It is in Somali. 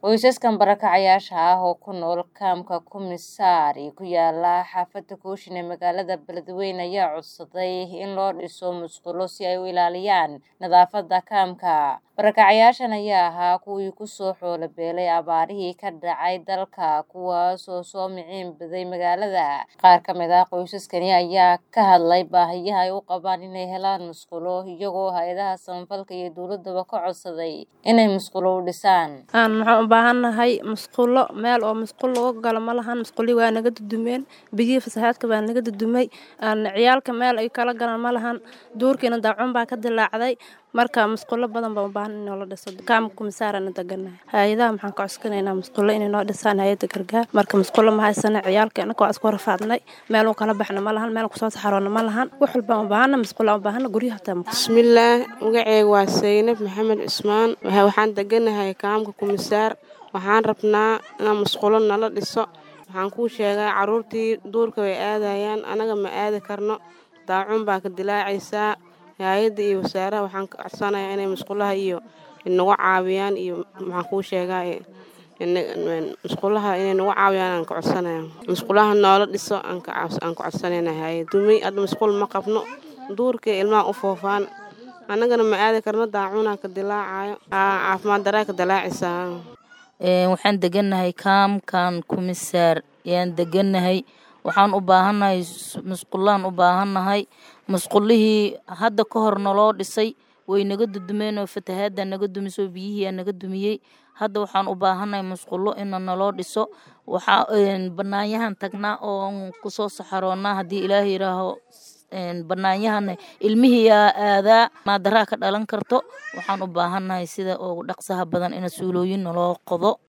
Qoysaskan barakacayaasha ah oo ku nool kaamka Kumisaari ku yaala xaafadda Kooshin ee magaalada Beledweyne ayaa codsaday in loo dhiso musqulo si ay u ilaaliyaan nadaafadda kaamka. Barakacayaashan ayaa ahaa kuwii ku soo xoolo beelay abaarihii ka dhacay dalka kuwaas oo soo miciin baday magaalada. Qaar ka mid ah qoysaskani ayaa ka hadlay baahiyaha ay u qabaan inay helaan musqulo iyagoo hay'adaha samafalka iyo dowladaba ka codsaday inay musqulo u dhisaan. Aan waxaan u baahannahay musqulo meel oo musqul lagu galo ma lahan musqulii waa naga dudumeen biyihii fasahaadka baa naga dudumay aan ciyaalka meel ay kala galaan ma lahan duurkiina daacun baa ka dilaacday marka musqulo badan baan u baahan in la dhiso kaamka Kumisaarana deganahay hay'adaha maxaan ka codsanaynaa musqulo inay noo dhisaan hay'adda gargaar marka musqulo ma haysana ciyaalka anaka waa isku rafaadnay meel uu kala baxna ma lahan meel ku soo saxaroona ma lahan wax walba u baahana musqulo u baahana guryaha taa bismillaah magacayga waa Saynab Maxamed Cusmaan waxaan deganahay kaamka Kumisaar waxaan rabnaa in musqulo nala dhiso waxaan kuu sheegaa caruurtii duurka way aadayaan anaga ma aadi karno daacun baa ka dilaacaysaa hay'adda iyo wasaaraha waxaan ka codsanayaa inay musqulaha iyo nagu caawiyaan iyo maxaan kuu sheegaa musqulaha inay nagu caawiyaan aan ka codsanayaa musqulaha noola dhiso aan ka codsanaynaa hay'adda dumay hadda musqul ma qabno duurka ilmaha u foofaan annagana ma aadi karno daacunaa ka dilaacayo caafimaad daraa ka dilaacaysaa waxaan deganahay kaamkan Kumisaar ayaan deganahay waxaan u baahannahay musqulaan u baahannahay musqulihii hadda ka hor naloo dhisay way naga dudumeen oo fatahaadda naga dumisoo biyihii naga dumiyey hadda waxaan u baahannahay musqulo in naloo dhiso waxaa banaanyahan tagnaa oo kusoo saxaroonaa haddii ilaahay yiraaho banaanyahana ilmihii yaa aadaa maadaraa ka dhalan karto waxaan u baahannahay sida ugu dhaqsaha badan in suulooyin naloo qodo